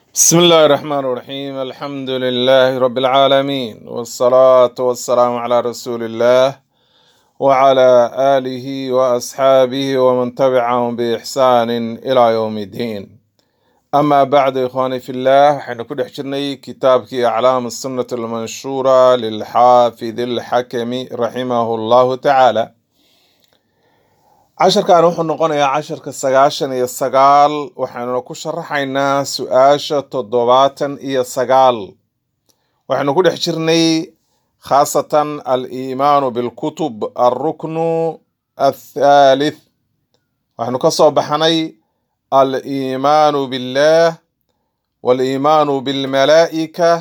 بسم الله الرحمن الرحيم الحمد لله رب العالمين والصلاة والسلام على رسول الله وعلى آله وأصحابه ومن تبعهم بإحسان إلى يوم الدين أما بعد إخواني في الله حين كل حجرني كتابك أعلام السنة المنشورة للحافظ الحكم رحمه الله تعالى casharkan wuxuu noqonayaa casharka sagaashan iyo sagaal waxaanuna ku sharaxaynaa su-aasha toddobaatan iyo sagaal waxaynu ku dhex jirnay khaasatan al-iimaanu bilkutub alruknu athaalith waxaynu ka soo baxnay al-iimaanu billah wal-iimaanu bilmalaa'ika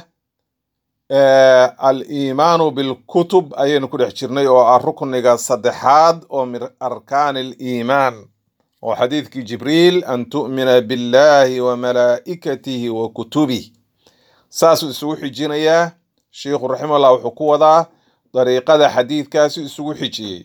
al-iimaanu bilkutub ayaynu ku dhex jirnay oo ah rukniga saddexaad oo min arkaani aliimaan oo xadiidkii jibriil an tu'mina billahi wa malaa'ikatihi wa kutubih saasuu isugu xijinayaa sheikhu raximahullah wuxuu ku wadaa dariiqada xadiidkaasi isugu xijiyey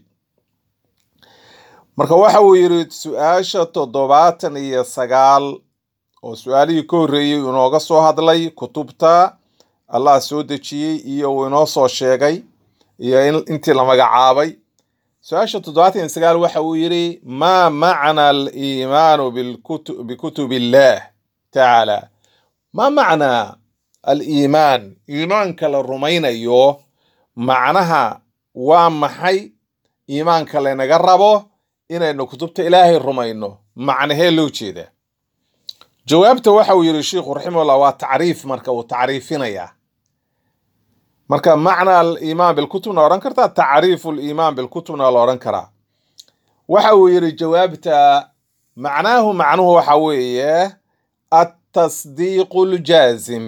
marka waxa uu yidhi su-aasha toddobaatan iyo sagaal oo su-aalihii ka horreeyey inooga soo hadlay kutubta allah soo dejiyey iyo uu inoo soo sheegay iyo intii la magacaabay su-aasha toddobaatan iyo sagaal waxa uu yidhi maa macna aliimaanu bikutub illah tacaala maa macnaa aliimaan iimaanka la rumaynayo macnaha waa maxay iimaanka laynaga rabo inaynu kutubta ilaahay rumayno macnahee loo jeedaa jawaabta waxa uu yidhi sheikhu raximahullah waa tacriif marka uu tacriifinayaa marka macna aliimaan bilkutubna odhan kartaa tacriifu liimaan bilkutubna la odhan karaa waxa uu yidhi jawaabta macnaahu macnuhu waxa weeye atasdiiqu ljaazim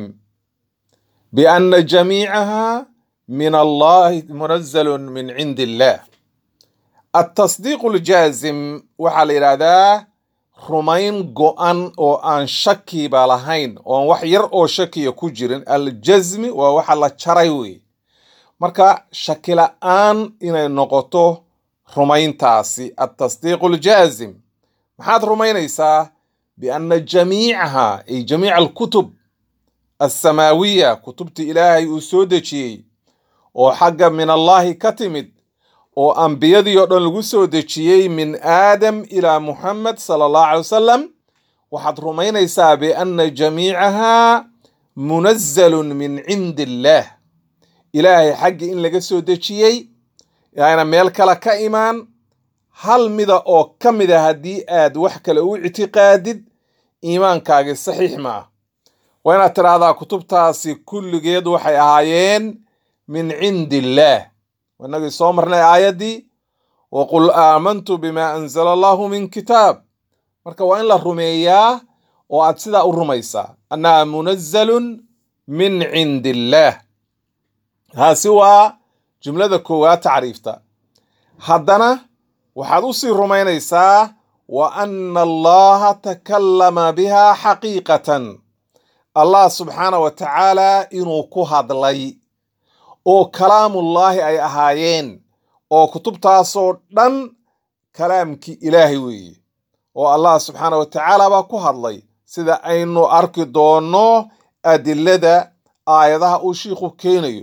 biana jamiicaha min allahi munazalun min cindi illah atasdiiqu ljaazim waxaa la yidhahdaa rumayn go-an oo aan shakiba lahayn oon wax yar oo shakiya ku jirin aljasmi waa waxa la jaray wey marka shaki la-aan inay noqoto rumayntaasi atasdiiqu ljaazim maxaad rumaynaysaa biana jamiicaha ay jamiica alkutub alsamaawiya kutubta ilaahay uu soo dejiyey oo xagga min allahi ka timid oo ambiyadii oo dhan lagu soo dejiyey min aadam ilaa muxamed sala allahu alay wasalam waxaad rumaynaysaa biana jamiicaha munazalun min cindi illaah ilaahay xaggii in laga soo dejiyey ayna meel kale ka imaan hal mida oo ka mida haddii aad wax kale u ictiqaadid iimaankaagii saxiix ma ah waa inaad tidhaahdaa kutubtaasi kulligeed waxay ahaayeen min cindi illaah inagii soo marnay aayaddii waqul aamantu bima anzala allahu min kitaab marka waa in la rumeeyaa oo aad sidaa u rumaysaa annaha munazalun min cindi illaah taasi waa jumlada koowaad tacriifta haddana waxaad u sii rumaynaysaa wa anna allaha takallama biha xaqiiqatan allah subxaana wa tacaala inuu ku hadlay oo kalaamullaahi ay ahaayeen oo kutubtaasoo dhan kalaamkii ilaahay weeye oo allah subxaana wa tacaala baa ku hadlay sida aynu arki doonno adilada aayadaha uu shiikhu keenayo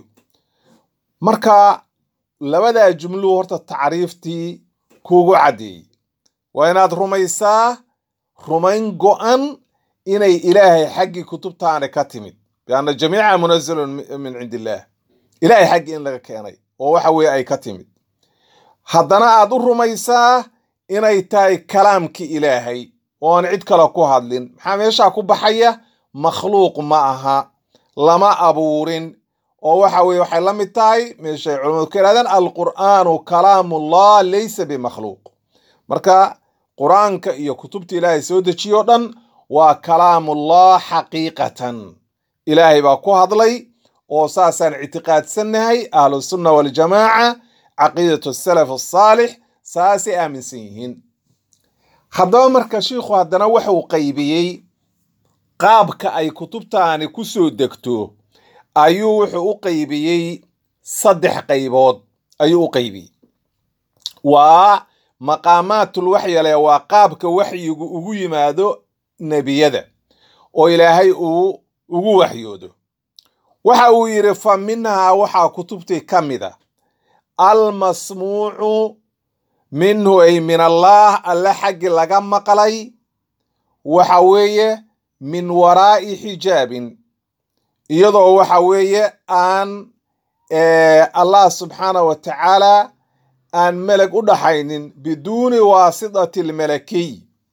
marka labadaa jumluhu horta tacriiftii kuugu caddeeyey waa inaad rumaysaa rumayn go-an inay ilaahay xaggii kutubtaani ka timid bianna jamiica munazalun min cindi illaah ilaahay xaggii in laga keenay oo waxa weeye ay ka timid haddana aad u rumaysaa inay tahay kalaamkii ilaahay ooan cid kale ku hadlin maxaa meeshaa ku baxaya makhluuq ma aha lama abuurin oo waxa weye waxay la mid tahay meeshay culamadu ka yidhahdeen alqur'aanu kalaamullah laysa bimakhluuq marka qur-aanka iyo kutubta ilaahay soo dejiyo o dhan waa kalaamullah xaqiiqatan ilaahay baa ku hadlay oo saasaan ictiqaadsannahay ahlusunna waljamaaca caqiidatu salaf asaalix saasay aaminsan yihiin haddaba marka shiikhu haddana wuxuu qaybiyey qaabka ay kutubtaani ku soo degto ayuu wuxuu u qaybiyey saddex qaybood ayuu u qaybiyey waa maqaamaatul waxyale waa qaabka waxyigu ugu yimaado nebiyada oo ilaahay uu ugu waxyoodo waxa uu yidhi fa minhaa waxaa kutubtii ka mida almasmuucu minhu ay min allaah alle xaggi laga maqlay waxa weeye min waraa'i xijaabin iyadoo waxa weeye aan allah subxaanah wa tacaala aan meleg u dhaxaynin biduuni waasitati almalakiy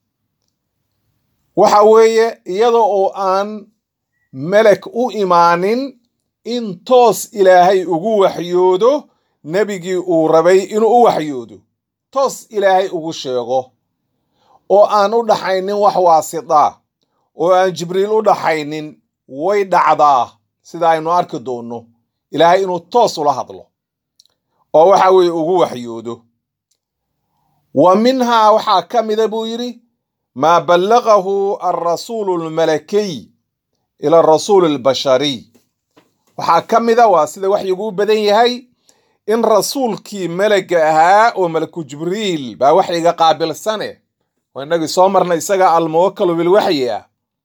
waxa weeye iyada oo aan melek u imaanin in toos ilaahay ugu waxyoodo nebigii uu rabay inuu u waxyoodo toos ilaahay ugu sheego oo aan u dhaxaynin wax waasita oo aan jibriil u dhaxaynin way dhacdaa sida aynu arki doonno ilaahay inuu toos ula hadlo oo waxa weeye ugu waxyoodo wa minhaa waxaa ka mida buu yidhi maa ballaqahu alrasuulu almalakiy ila arasuuli albashariy waxaa ka mida waa sida waxyigu u badan yahay in rasuulkii melega ahaa oo malaku jibriil baa waxyiga qaabilsane oo innagii soo marnay isaga almuwakalu bilwaxyi ah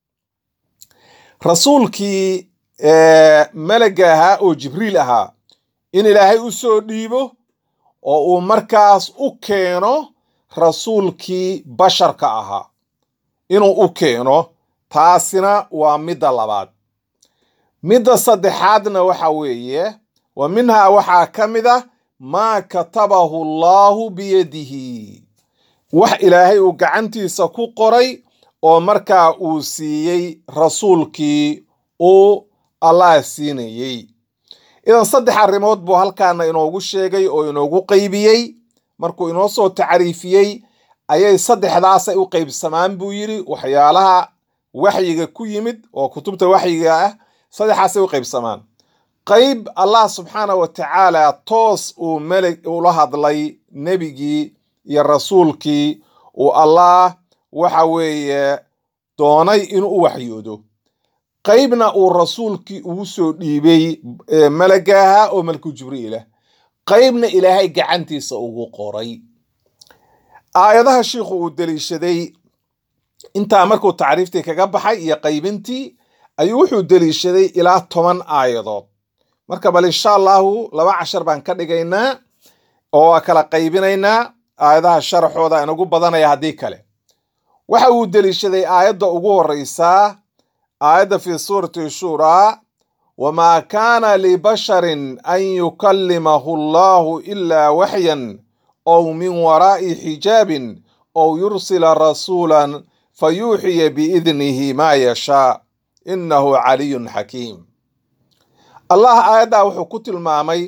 rasuulkii melega ahaa oo jibriil ahaa in ilaahay u soo dhiibo oo uu markaas u keeno rasuulkii basharka ahaa inuu u keeno taasina waa midda labaad midda saddexaadna waxa weeye wa minhaa waxaa ka mid ah maa katabahu allaahu biyadihi wax ilaahay uu gacantiisa ku qoray oo markaa uu siiyey rasuulkii uu allah siinayey idan saddex arrimood buu halkaana inoogu sheegay oo inoogu qeybiyey markuu inoo soo tacriifiyey ayay saddexdaasay u qeybsamaan buu yidhi waxyaalaha waxyiga ku yimid oo kutubta waxyiga ah saddexaasay u qeybsamaan qayb allah subxaana wa tacaala toos uu melig ula hadlay nebigii iyo rasuulkii uu allah waxa weeye doonay inuu u waxyoodo qaybna uu rasuulkii ugu soo dhiibay malaga ahaa oo malku jibriilah qaybna ilaahay gacantiisa ugu qoray aayadaha shiikhu uu deliishaday intaa markuu tacriiftii kaga baxay iyo qaybintii ayuu wuxuu deliishaday ilaa toban aayadood marka bal insha allahu laba cashar baan ka dhigaynaa oo waa kala qaybinaynaa aayadaha sharaxooda inagu badanaya haddii kale waxa uu deliishaday aayadda ugu horeysaa aayadda fi suurati shuraa wamaa kaana libasharin an yukallimahu allahu ilaa waxyan ow min waraa'i xijaabin ow yursila rasuulan fayuuxiya biidnihi maa yashaa innahu caliyun xakiim allah aayaddaa wuxuu ku tilmaamay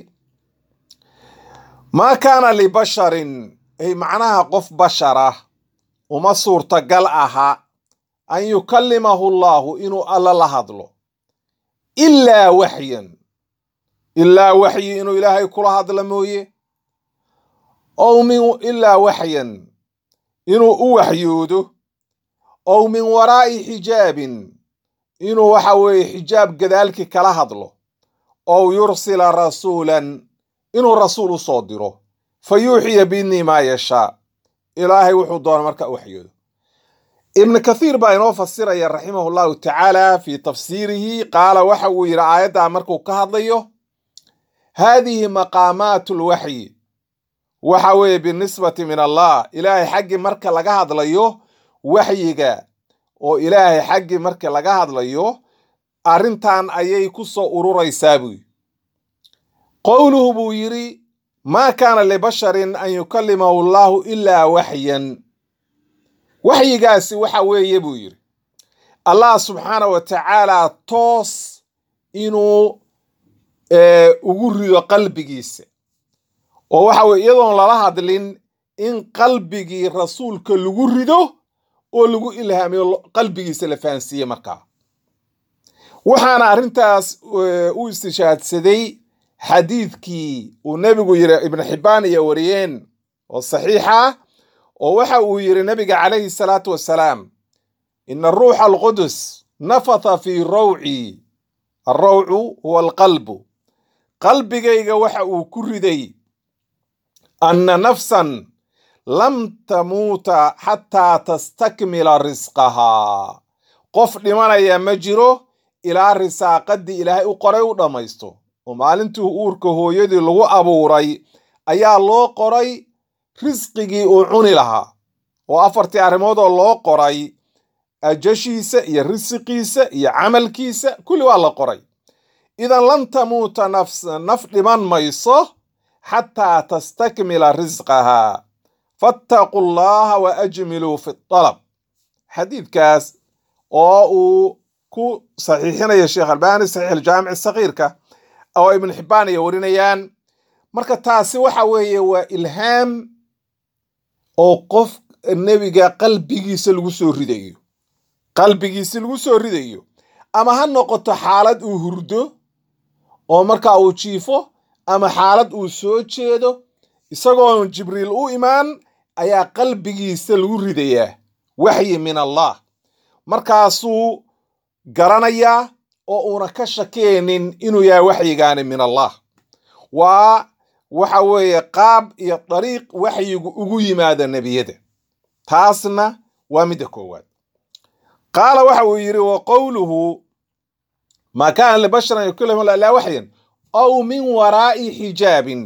maa kaana libasharin ay macnaha qof bashara uma suurtagal aha an yukallimahu allahu inuu alla la hadlo ilaa waxyan ilaa waxyi inuu ilaahay kula hadla mooye ow min ilaa waxyan inuu u waxyoodo ow min waraa'i xijaabin inuu waxa weeye xijaab gadaalkii kala hadlo ow yursila rasuulan inuu rasuul u soo diro fa yuuxiya biidnii maa yashaa ilaahay wuxuu doona marka u waxyoodo ibnu kathiir baa inoo fasiraya raximahu llahu tacaala fii tafsiirihi qaala waxa uu yidhi aayaddaa markuu ka hadlayo haadihi maqaamaatu lwaxyi waxa weeye binisbati min allah ilaahay xaggii marka laga hadlayo waxyiga oo ilaahay xaggii marka laga hadlayo arrintan ayay ku soo ururaysaa buu yidhi qowluhu buu yidhi maa kaana libasharin an yukallimahu allahu ilaa waxyan waxyigaasi waxa weeye buu yidhi allah subxaana wa tacaala toos inuu ugu rido qalbigiisa oo waxa weye iyadoon lala hadlin in qalbigii rasuulka lagu rido oo lagu ilhaamiyo qalbigiisa la fahansiiye markaa waxaana arrintaas u istishaadsaday xadiidkii uu nebigu yiri ibnu xibbaan iyo wariyeen oo saxiixa oo waxa uu yidhi nabiga calayhi salaatu wassalaam ina ruuxa alqudus nafatha fii rawci alrawcu huwa alqalbu qalbigayga waxa uu ku riday anna nafsan lam tamuuta xataa tastakmila risqahaa qof dhimanaya ma jiro ilaa risaaqadii ilaahay u qoray u dhammaysto oo maalintii uurka hooyadii lagu abuuray ayaa loo qoray risqigii uu cuni lahaa oo afartii arrimoodoo loo qoray ajashiisa iyo risiqiisa iyo camalkiisa kulli waa la qoray idan lan tamuuta nafs naf dhiman mayso xataa tastakmila risqaha fattaquu llaha wa ajmiluu fi dalab xadiidkaas oo uu ku saxiixinaya sheekh albaani saxiix aljaamic sakiirka oo ibnu xibbaan ay warinayaan marka taasi waxa weeye waa ilhaam oo qof nebiga qalbigiisa lagu soo ridayo qalbigiisa lagu soo ridayo ama ha noqoto xaalad uu hurdo oo markaa uu jiifo ama xaalad uu soo jeedo isagoon jibriil u imaan ayaa qalbigiisa lagu ridayaa waxyi min allah markaasuu garanayaa oo uuna ka shakeenin inuu yahay waxyigaani min allah waa waxa weeye qaab iyo dariiq waxyigu ugu yimaada nebiyada taasna waa midda koowaad qaala waxa uu yidhi wa qowluhu maa kaana libasharan yukallimu ilaa waxyan aw min waraa'i xijaabin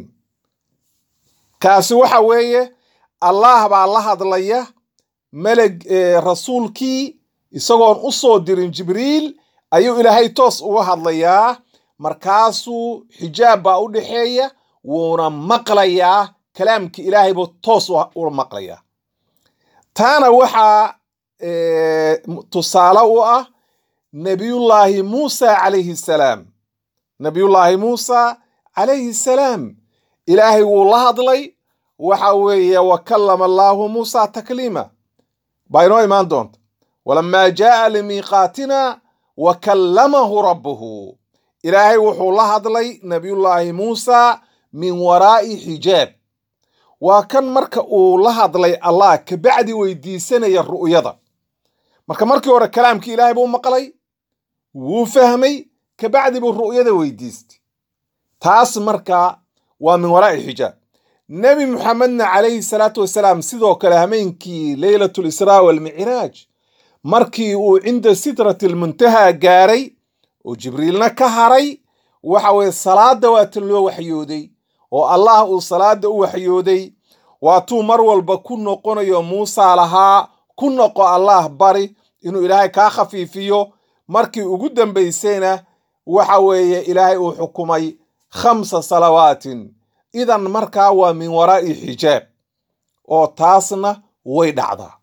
kaasi waxa weeye allah baa la hadlaya meleg rasuulkii isagoon u soo dirin jibriil ayuu ilaahay toos uga hadlayaa markaasuu xijaab baa u dhexeeya wuuna maqlayaa kalaamkii ilaahay buu toos ula maqlayaa taana waxaa tusaale u ah nebiyullaahi muusa calayhi salaam nebiyullaahi muusa calayhi salaam ilaahay wuu la hadlay waxa weeye wa kallama allaahu muusa takliima baa inoo imaan doonta walamaa jaaa limiiqaatina wa kallamahu rabbuhu ilaahay wuxuu la hadlay nebiyullaahi muusa min waraa'i xijaab waa kan marka uu la hadlay allah kabacdi weydiisanaya ru'yada marka markii hore kalaamkii ilaahay buu maqlay wuu fahmay kabacdi buu ru'yada weydiistay taas marka waa min waraa'i xijaab nebi muxamedna calayhi salaatu wasalaam sidoo kale hameenkii leylatu lisraa walmicraaj markii uu cinda sidrati almuntaha gaaray oo jibriilna ka haray waxa weye salaada waata loo waxyooday oo allah uu salaada u waxyooday waatuu mar walba ku noqonayo muusa lahaa ku noqo allah bari inuu ilaahay kaa khafiifiyo markii ugu dambaysayna waxa weeye ilaahay uu xukumay khamsa salawaatin idan markaa waa min waraa'i xijaab oo taasna way dhacdaa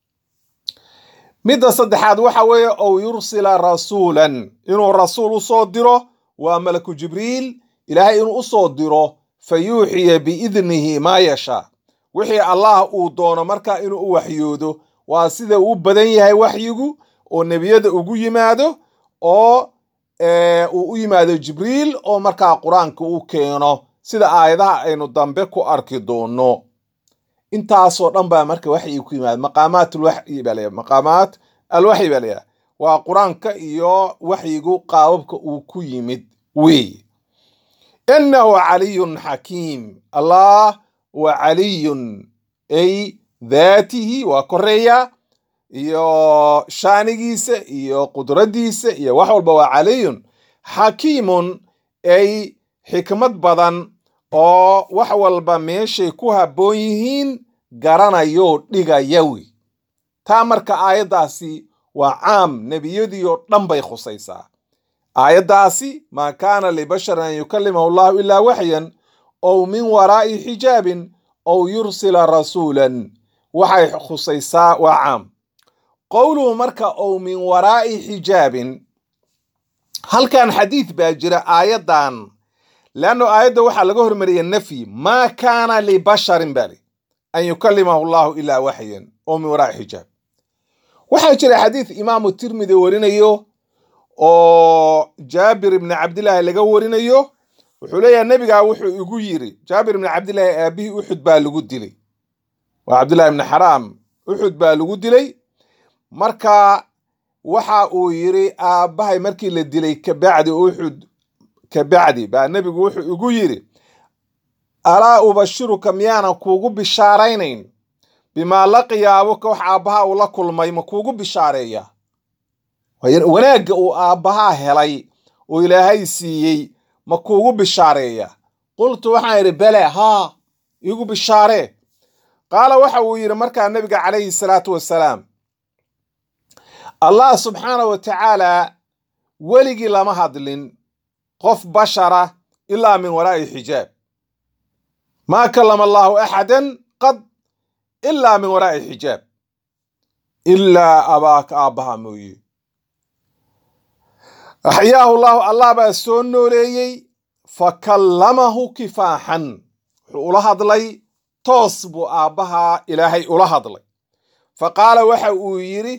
midda saddexaad waxa weeye ow yursila rasuulan inuu rasuul u soo diro waa malaku jibriil ilaahay inuu u soo diro fa yuuxiya biidnihi maa yashaa wixii allah uu doono markaa inuu u waxyoodo waa sida uu badan yahay waxyigu oo nebiyada ugu yimaado oo uu u yimaado jibriil oo markaa qur-aanka u keeno sida aayadaha aynu dambe ku arki doono intaasoo dhan baa marka waxyi ku yimaada maqaamaat alwaxyi baa layaha maqaamaat alwaxyi baa layaha waa qur-aanka iyo waxyigu qaababka uu ku yimid weeye inahu caliyun xakiim allah wa caliyun ay daatihi waa koreeya iyo shaanigiisa iyo qudraddiisa iyo wax walba waa caliyun xakiimun ay xikmad badan oo wax walba meeshay ku habboon yihiin garanayo dhigayawi taa marka aayaddaasi waa caam nebiyadii oo dhan bay khusaysaa aayaddaasi maa kaana libasharin an yukallimahu allahu ilaa waxyan ow min waraa'i xijaabin ow yursila rasuulan waxay khusaysaa waa caam qowluhu marka ow min waraa'i xijaabin halkan xadiid baa jira aayaddan leanno aayadda waxaa laga hormariyay nafyi maa kaana libasharin bali an yukallimahu allahu ilaa waxyan oo min waraa'i xijaab waxaa jira xadiid imaamu tirmidi warinayo oo jaabir ibni cabdillaahi laga warinayo wuxuu leeyahay nebigaa wuxuu igu yiri jaabir ibni cabdillaahi aabihii uxud baa lagu dilay waa cabdillahi ibni xaraam uxud baa lagu dilay marka waxa uu yiri aabbahay markii la dilay kabacdi uxud kabacdi baa nebigu wuxuu igu yiri alaa ubashiruka miyaanan kuugu bishaaraynayn bimaa laqiya abuka wax aabbaha uu la kulmay ma kuugu bishaareeya wanaagga uu aabbahaa helay oo ilaahay siiyey ma kuugu bishaareeya qultu waxaan idhi bele haa iigu bishaaree qaala waxa uu yidhi markaa nebiga calayhi salaatu wasalaam allah subxaana wa tacaala weligii lama hadlin qof bashara ilaa min waraa'i xijaab maa kalama allaahu axadan qad ilaa min waraa'i xijaab ilaa abaaka aabbaha mooye axyaahu llahu allah baa soo nooleeyey fa kallamahu kifaaxan wuxuu ula hadlay toos buu aabbahaa ilaahay ula hadlay fa qaala waxa uu yidhi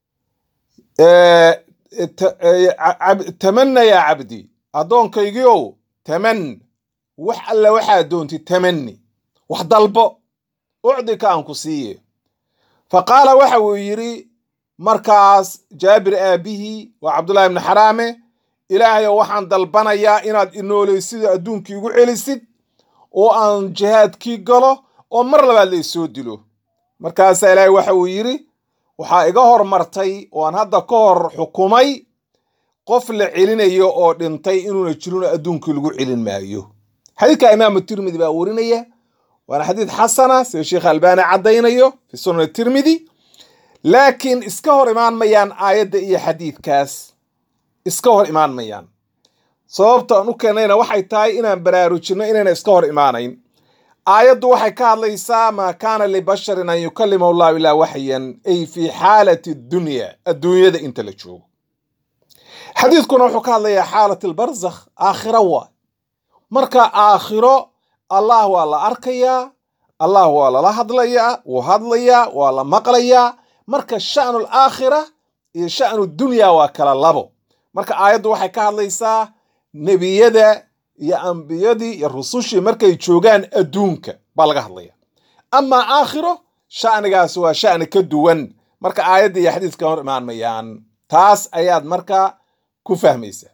tamanna yaa cabdi addoonkaygiiow taman wax alle waxaa doontid tamanni wax dalbo ucdika aan ku siiye fa qaala waxa uu yidhi markaas jaabir aabbihii waa cabdullahi ibni xaraame ilaahayow waxaan dalbanayaa inaad inoolaysido adduunkii igu celisid oo aan jihaadkii galo oo mar labaad la isoo dilo markaasaa ilaahay waxa uu yidhi waxaa iga hormartay oo aan hadda ka hor xukumay qof la celinayo oo dhintay inuuna jirino adduunkii lagu celin maayo xadiidka imaamu tirmidi baa warinaya waana xadiid xasana sida sheekh albaani caddaynayo fi sunan tirmidi laakiin iska hor imaan mayaan aayadda iyo xadiidkaas iska hor imaan mayaan sababta aan u keenayna waxay tahay inaan baraarujinno inayna iska hor imaanayn aayaddu waxay ka hadlaysaa maa kaana libasharin an yukalima allahu ilaa waxyan ay fii xaalati dunya adduunyada inta la joogo xadiidkuna wuxuu ka hadlayaa xaalat albarzakh aakhiro waa marka aakhiro allah waa la arkayaa allah waa lala hadlayaa wuu hadlayaa waa la maqlayaa marka sha'nu alaakhira iyo sha'nu dunya waa kala labo marka aayaddu waxay ka hadlaysaa nebiyada iyo ambiyadii iyo rusushii markay joogaan adduunka baa laga hadlaya amaa aakhiro sha'nigaas waa sha'ni ka duwan marka aayadda iyo xadiiska hor imaan mayaan taas ayaad marka ku fahmaysaa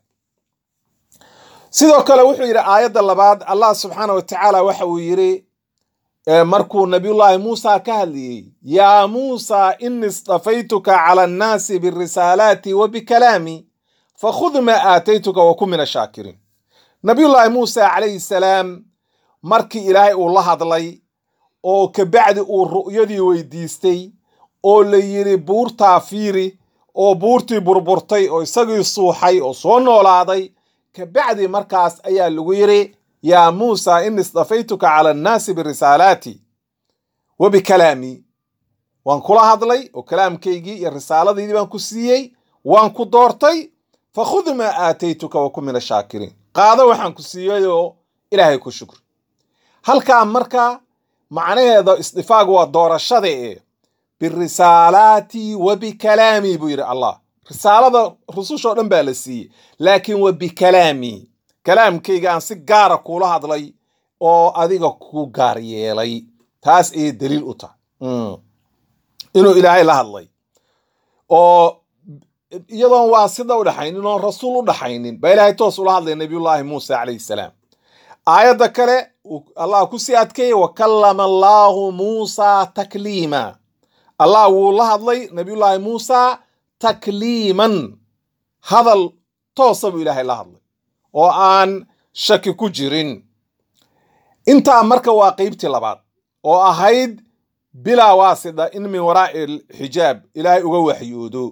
sidoo kale wuxuu yidhi aayadda labaad allah subxaana wa tacaala waxa uu yidhi markuu nabiyullaahi muusa ka hadlayey yaa muusa ini istafaytuka cala annaasi birisaalaati wa bikalaami fakhud maa aataytuka wa kun min ashaakiriin nabiyullaahi muusa calayhi salaam markii ilaahay uu la hadlay oo kabacdi uu ru'yadii weydiistay oo la yidhi buurtaa fiiri oo buurtii burburtay oo isagii suuxay oo soo noolaaday kabacdi markaas ayaa lagu yidhi yaa muusa ini istafaytuka cala annaasi birisaalaati wa bikalaami waan kula hadlay oo kalaamkaygii iyo risaaladaydii baan ku siiyey waan ku doortay fakhud maa aataytuka wa kun min ashaakiriin qaado waxaan ku siiyeyoo ilaahay ku shukri halkaa marka macnaheeda isdifaagu waa doorashada ee birisaalaati wa bikalaami buu yidhi allah risaalada rusushoo dhan baa la siiyey laakiin wa bikalaami kalaamkayga aan si gaara kuula hadlay oo adiga ku gaar yeelay taas ayay daliil u tahay inuu ilaahay la hadlay oo iyadoon waa sida u dhaxaynin oon rasuul u dhaxaynin baa ilaahay toos ula hadlay nabiyullaahi muusa calayhi salaam aayadda kale allah ku sii adkeeyey wa kallama allaahu muusa takliima allah wuu la hadlay nabiyullaahi muusa takliiman hadal toosa buu ilaahay la hadlay oo aan shaki ku jirin intaa marka waa qeybtii labaad oo ahayd bilaa waasida in min waraa'i xijaab ilaahay uga waxyoodo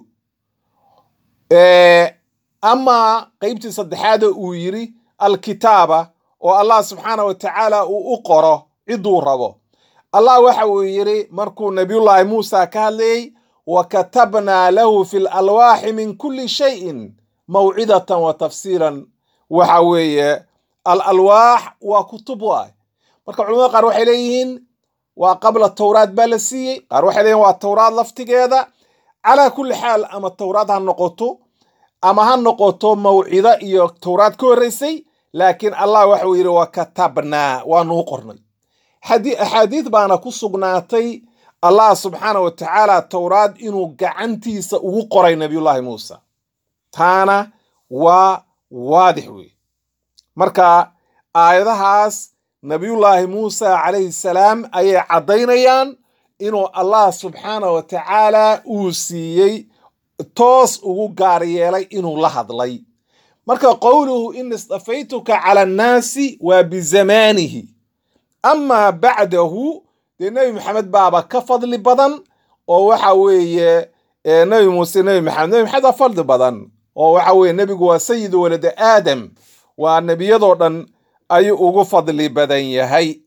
amaa qeybtii saddexaada uu yidhi alkitaaba oo allah subxaana wa tacaala uu u qoro cidduu rabo allah waxa uu yidhi markuu nabiyullaahi muusa ka hadlayey wa katabnaa lahu fi lalwaaxi min kulli shayin mawcidatan wa tafsiilan waxa weeye al alwaax waa kutub waay marka culamada qaar waxay leeyihiin waa qabla towraad baa la siiyey qaar waxay leeyihin waa towraad laftigeeda calaa kulli xaal ama towraad ha noqoto ama ha noqoto mawcido iyo towraad ka horreysay laakiin allah waxauu yidhi wa katabnaa waanuu qornay axaadiid baana ku sugnaatay allah subxaana wa tacaala towraad inuu gacantiisa ugu qoray nabiyullaahi muusa taana waa waadix wey marka aayadahaas nabiyullaahi muusa calayhi salaam ayay caddaynayaan inuu allah subxaana wa tacaala uu siiyey toos ugu gaar yeelay inuu la hadlay marka qowluhu in istafaytuka cala annaasi waa bizamaanihi amaa bacdahu dee nebi maxamed baaba ka fadli badan oo waxa weeye nebi muuse nebi maxamed nebi maxamed waa fadli badan oo waxa weeye nebigu waa sayidu walada aadam waa nebiyadoo dhan ayuu ugu fadli badan yahay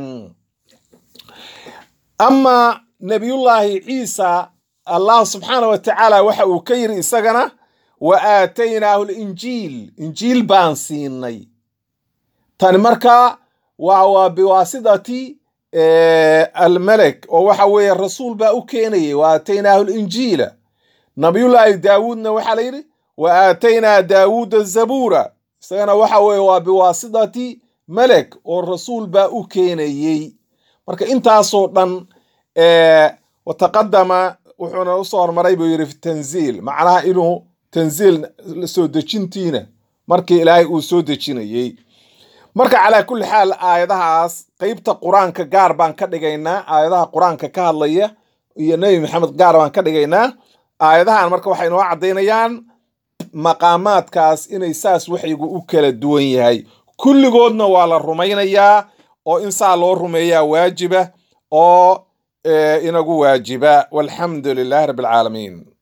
amaa nebiyullaahi ciisa allah subxaana wa tacaala waxa uu ka yiri isagana wa aataynaahu linjiil injiil baan siinay tani markaa waa waa biwaasidati almelek oo waxa weeye rasuul baa u keenayay wa aataynaahu linjiila nabiyullaahi daawuudna waxaa la yidhi wa aataynaa daawuuda zabuura isagana waxa weeye waa biwaasidati melek oo rasuul baa u keenayey marka intaasoo dhan wataqadama wuxuuna usoo hormaray buu yidhi fi tanziil macnaha inuu tanziil soo dejintiina markii ilaahay uu soo dejinayey marka calaa kulli xaal aayadahaas qeybta qur-aanka gaar baan ka dhigaynaa aayadaha qur-aanka ka hadlaya iyo nebi maxamed gaar baan ka dhigaynaa aayadahan marka waxay noo caddaynayaan maqaamaadkaas inay saas waxyigu u kala duwan yahay kulligoodna waa la rumaynayaa oo in saa loo rumeeyaa waajiba oo inagu waajiba walxamdu lilahi rabbi alcaalamiin